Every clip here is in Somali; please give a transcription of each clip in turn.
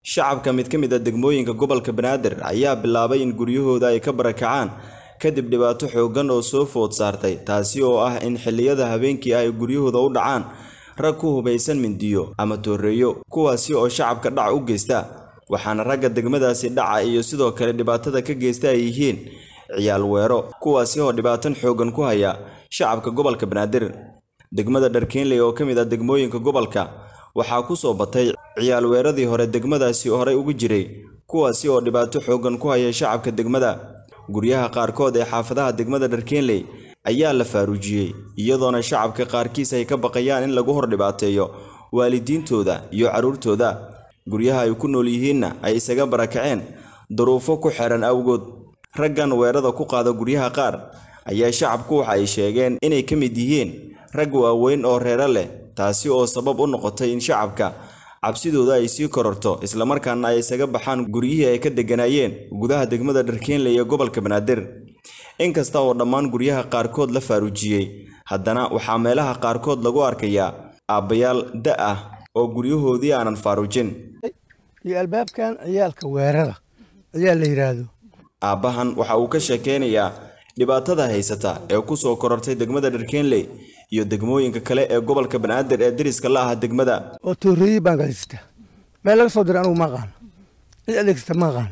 shacabka mid ka mid a degmooyinka gobolka banaadir ayaa bilaabay in guryahooda ay ka barakacaan kadib dhibaato xooggan oo soo food saartay taasi oo ah in xilliyada habeenkii ay guryahooda u dhacaan rag ku hubaysan mindiyo ama tooreeyo kuwaasi oo shacabka dhac u geysta waxaana ragga degmadaasi dhaca iyo sidoo kale dhibaatada ka geysta ay yihiin ciyaal weero kuwaasi oo dhibaatan xooggan ku haya shacabka gobolka banaadir degmada dharkeenley oo ka mid ah degmooyinka gobolka waxaa ku soo batay ciyaal weeradii hore degmadaasi horey ugu jiray kuwaasi oo dhibaato xooggan ku haya shacabka degmada guryaha qaarkood ee xaafadaha degmada dharkeenley ayaa la faaruujiyey iyadoona shacabka qaarkiis ay ka baqayaan in lagu hor dhibaateeyo waalidiintooda iyo carruurtooda guryaha ay ku nool yihiinna ay isaga barakaceen duruufo ku xeran awgood raggan weerada ku qaada guryaha qaar ayaa shacabku waxa ay sheegeen inay ka mid yihiin rag waaweyn oo reero leh taasi oo sabab u noqotay in shacabka cabsidooda ay sii kororto islamarkaana ay isaga baxaan guryihii ay ka degganaayeen gudaha degmada dharkeenley ee gobolka banaadir inkasta oo dhammaan guryaha qaarkood la faaruujiyey haddana waxaa meelaha qaarkood lagu arkayaa aabbayaal da ah oo guryahoodii aanan faaruujin iyo albaabkan ciyaalka weerada ciyaal la yidhaahdo aabbahan waxa uu ka sheekeynayaa dhibaatada haysata ee ku soo korortay degmada dharkeenley iyo degmooyinka kale ee gobolka banaadir ee deriska la ah degmada oo tooreeyey baan gadaysata meel laga soo diray anugu ma aqaano cid adeegsata ma aqaano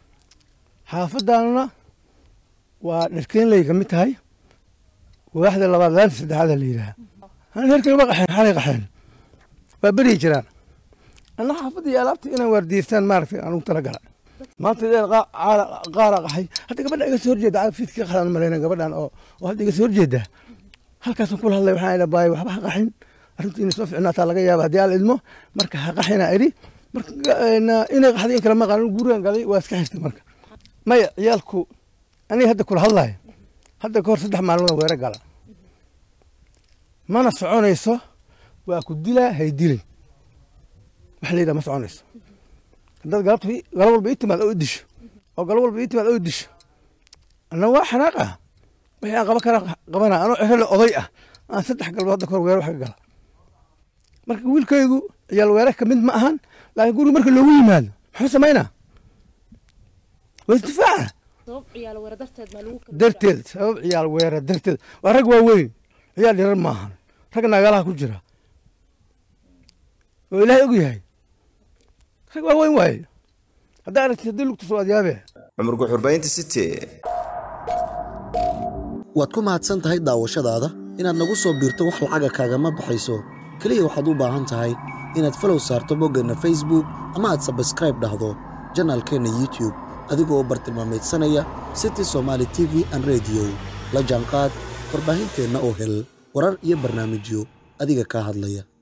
xaafadaanuna waa dharkeenley ka mid tahay waaxda labaad laanta saddexaada la yidhaha reerkay ma qaxeen xalay qaxeen waa beryi jiraan anna xaafadda iyo alaabta inaan waardiyeystaan maaragtay anugu tala gala maanta dee qaara qaxay hadda gabadha iga soo horjeeda fiidkii qaxdaan malayna gabadhan oo oo hadda iga soo horjeeda halkaasaan kula hadlay waxaan idha baay waxba ha qaxin arrintu inay soo ficnaataa laga yaaba haddii aan idmo marka ha qaxina idhi marka inay qaxday in kale ma qaanin gurigan galay waa iska xirtay marka maya ciyaalku aniga hadda kula hadlayo hadda ka hor saddex maalmood weere gala mana soconayso waa ku dilaa hay dilin waxa la yidhaha ma soconayso haddaad galabta galab walba ii timaad oo i disho oo galab walba ii timaad oo i disho anna waa xanaaq ah wixii aan qaban kara qabana anoo cero le oday ah aan saddex galbood hadda kahor weere wax ka gala marka wiilkaygu ciyaal weere ka mid ma ahan laakiin guriga marka loogu yimaado muxuu samaynaa waa isdifaaca darteed sabab ciyaal weere darteed waa rag waaweyn ciyaal dhirar maahan rag nagalaha ku jira oo ilaahay og yahay rag waaweyn waaye haddaa aragtid haddii lugta soo adyaabee cumar guxurbaynta city waad ku mahadsan tahay daawashadaada inaad nagu soo biirto wax lacaga kaagama baxayso keliya waxaad u baahan tahay inaad falow saarto boggeenna facebook ama aad sabskraib dhahdo janaalkeenna youtube adigoo bartilmaameedsanaya city somaali t v an rediyo la jaanqaad warbaahinteenna oo hel warar iyo barnaamijyo adiga kaa hadlaya